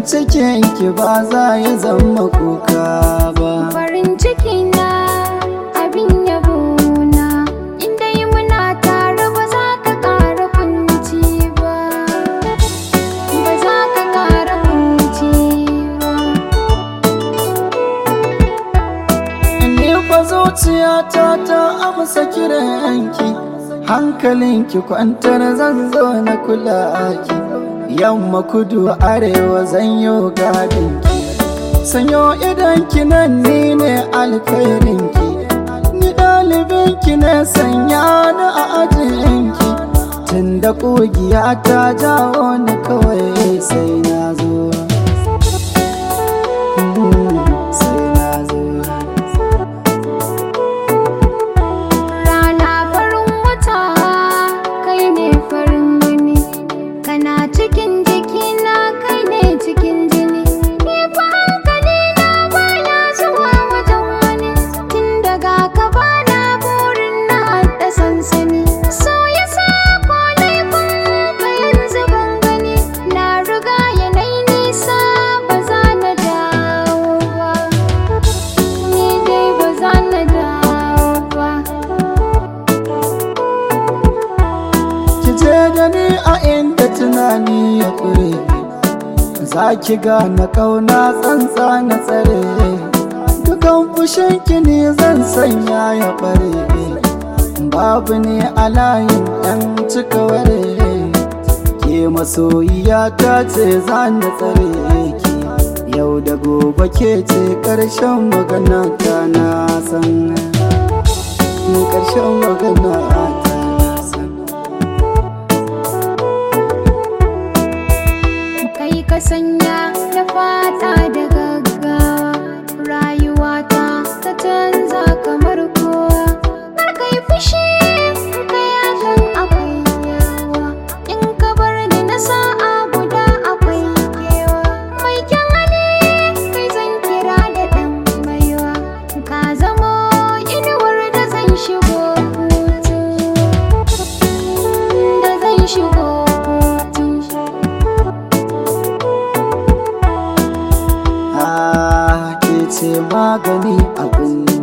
cikin ki ba za ya zama kuka ba farin ciki na abin yabo na inda yi muna tare ba za ka ƙara kunci ba ba za ka ƙara kunci ba Ni fa zuciyata ta amsa kiranki hankalinki kwantar zan zo na kula ki yamma kudu arewa zan yi gadinki sanyo idanki nan ni ne alkhairinki ni ɗalibinki ne sanya ni a ajinki tun da ƙugiya ta jawo ni kawai sai na zo sai na zo Rana farin wata kai ne farin gani kana cikin jikina kai ne cikin jini ni fa hankali na baya zuwa wajen wani tun daga ka bana burin na haɗa sansani so ya sa ko laifin ka yanzu ban gani na riga yanayi nisa ba za na dawo ba ni dai ba za na dawo ba ki je da ni a inda tunani ya ƙure za ki gane ƙauna tsantsa na tsare dukan fushin ki ne zan sanya ya ɓare babu ne a layin ɗan cika ware ke masoyiya ta ce za na tsare ki yau da gobe ke ce ƙarshen magana ta na san ƙarshen magana ta na san kai ka sanya na fata da gaggawa rayuwata ta canza kamar kowa kar kai fushi in kai hakan akwai yawa in ka bar ni na sa'a guda akwai kewa mai kyan hali kai zan kira da ɗan baiwa ka zamo inuwar da zan shigo hutu da zan shigo hutu Ah, ke ce magani abin